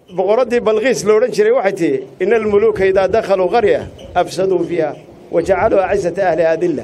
boqoraddii balqiis la odhan jiray waxay tihi ina almuluuka idaa dakhaluu qarya afsaduu fiiha wa jacaluu acisata ahliha adilla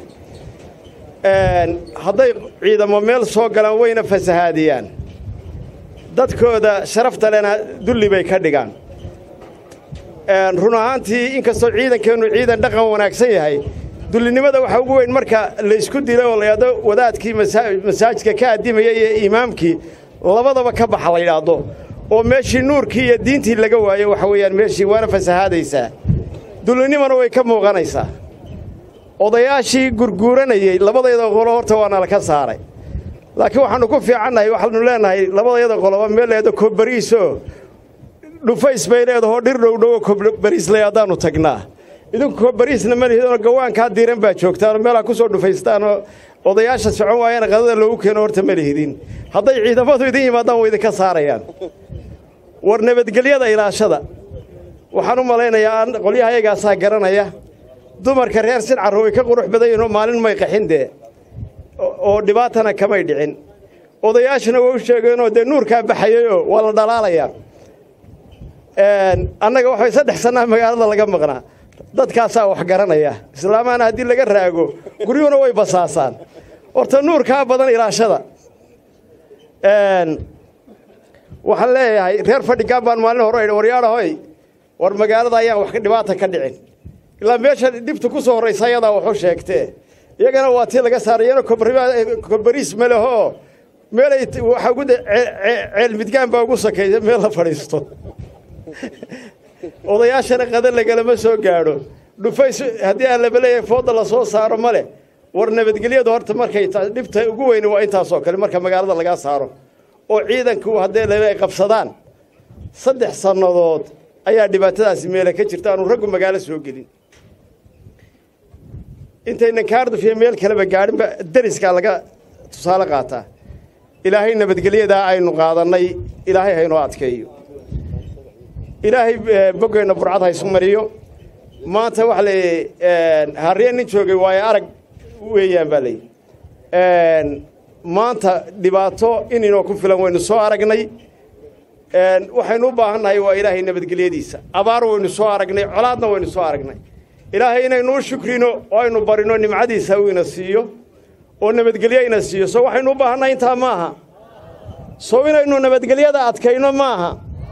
hadday ciidamo meel soo galaan wayna fasahaadiyaan dadkooda sharafta lena dulli bay ka dhigaan run ahaantii inkastoo ciidankeennu ciidan dhaqan wanaagsan yahay dullinimada waxaa ugu weyn marka la isku dilay oo layidhahdo wadaadkii masaajidka ka addimaya iyo imaamkii labadaba ka baxa la yidhaahdo oo meeshii nuurkii iyo diintii laga waayo waxa weeyaan meeshii waana fasahaadaysaa dullinimana way ka muuqanaysaa odayaashii gurguuranayey labadayada qolo horta waana la ka saaray laakiin waxaannu ku fiicannahay waxaanu leenahay labadayada qoloba meel leedo kobbariisoo dhufays bay leedahoo dhir dhowdhowo kobbariisley haddaannu tagnaa idinku kobbariisna ma lihidoo gawaankaa diiran baa joogtaanoo meelaa ku soo dhufaystaanoo odayaasha socon waayana qadada loogu keeno horta ma lihidin hadday ciidamadu idin yimaadaan way idinka saarayaan war nabadgelyada ilaashada waxaan u malaynayaa qolyaha ayagaasaa garanaya dumarka reer sincarro way ka qurux badan yihinoo maalin may qaxin dee oo dhibaatana kamay dhicin odayaashuna way u sheegeenoo dee nuurkaa baxayayoo waa la dhalaalayaa annaga waxay saddex sannaa magaalada laga maqnaa dadkaasaa wax garanaya islaamaana haddii laga raago guryuhuna way basaasaan horta nuurkaa badan ilaashada waxaan leeyahay reer fadhigaan baan maalin hore idhi waryaadhahoy war magaalada ayaan wax dhibaata ka dhicin ilaa meesha dhibta ku soo horraysa ayadaa waxu sheegtee iyagana waa tii laga saaray iyana kobbariis ma lehoo meelay waxaa ugu ceel midgaan baa ugu sakaysa meel la fadhiisto odayaashana qada lagalama soo gaadho dhufays haddii aan laba leeyahay fooda la soo saaro ma leh war nabadgelyadu horta markay dhibta ugu weyni waa intaasoo kale marka magaalada lagaa saaro oo ciidanku haddee laba ay qabsadaan saddex sannadood ayaa dhibaatadaasi meele ka jirta aanu raggu magaalo soo gelin intaynan kaardufiya meel kaleba gaadhinba deriskaa laga tusaale qaataa ilaahay nabadgelyadaa aynu qaadannay ilaahay haynoo adkeeyo ilaahay boggeenna burcad haysu mariyo maanta waxa leeyahy harriye nin joogay waayo arag weeyaan baa layidhi maanta dhibaato ininoo ku filan waynu soo aragnay waxaynu u baahannahay waa ilaahay nabadgelyadiisa abaar waynu soo aragnay colaadna waynu soo aragnay ilaahay inaynu u shukrino oo aynu barino nimcadiisa uu ina siiyo oo nabadgelyo ina siiyo so waxaynu u baahannahay intaa maaha so inaynu nabadgelyada adkayno maaha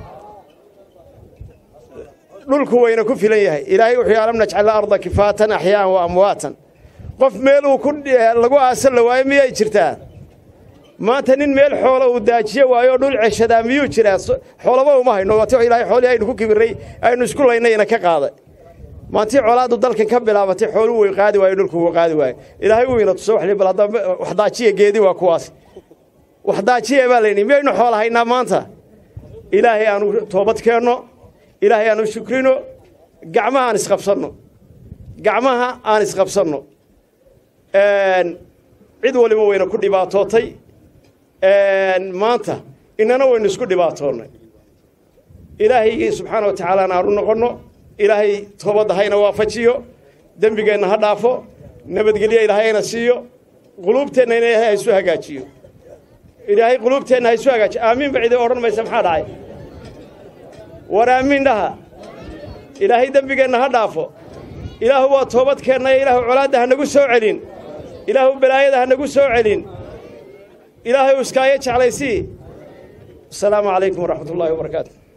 dhulku wayna ku filan yahay ilaahay wuxuu alam najcal arda kifaatan axyaaan wa amwaatan qof meel uu ku lagu aasan la waayo miyay jirtaa maanta nin meel xoola uu daajiye waayo dhul ceshadaa miyuu jiraa xoolaba uma hayno waati ilaahay xoolihii aynu ku kibirray aynu isku laynayna ka qaaday maantii colaaddu dalkan ka bilaabatay xooluu way qaadi waayo dhulku wuu qaadi waayo ilaahay wuu ina tuso bal hadda wax daajiya geedi waa kuwaas wax daajiya baa layidhi miyaynu xoola haynaa maanta ilaahay aanu toobad keenno ilaahay aanu shukrino gacmaha aan isqabsanno gacmaha aan isqabsanno cid waliba wayna ku dhibaatootay maanta inana waynu isku dhibaatoonnay ilaahaygii subxaana wa tacaalaana aanu noqonno ilaahay toobadda hayna waafajiyo dembigeenna ha dhaafo nabadgelyo ilaahay hayna siiyo quluubteenna in ilaahay haysu hagaajiyo ilaahay quluubteenna haysu hagaajiyo aamiin ba cidi odhan maysa maxaa dhacay war aamiin dhaha ilaahay dembigeenna ha dhaafo ilaahu waa toobadkeennaya ilaahu colaadda ha nagu soo celin ilaahu balaayada ha nagu soo celin ilaahay u iskaayo jeclaysii asalaamu calaykum waraxmat ullaahi wabarakaatu